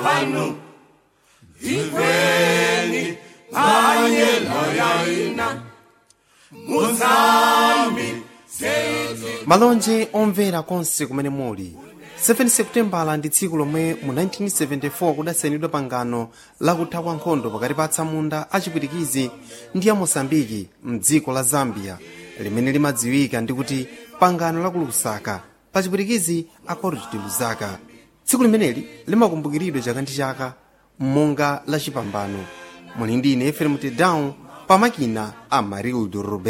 pano ikweni manyelo yaina muzambi malonje omvera konse kumene muli 7 seputembala ndi tsiku lomwe mu 1974 kudasainidwa pangano lakutha kwa nkhondo pakati pa atsamunda achipwitikizi ndi a mosambiki mdziko la zambia limene limadziwika ndi kuti pangano la ku lusaka pa chipwitikizi accord de lusaka tsiku limeneli limakumbukiridwa chaka ndi chaka monga la chipambano muli ndi ine efrem tedown pamakina a marildo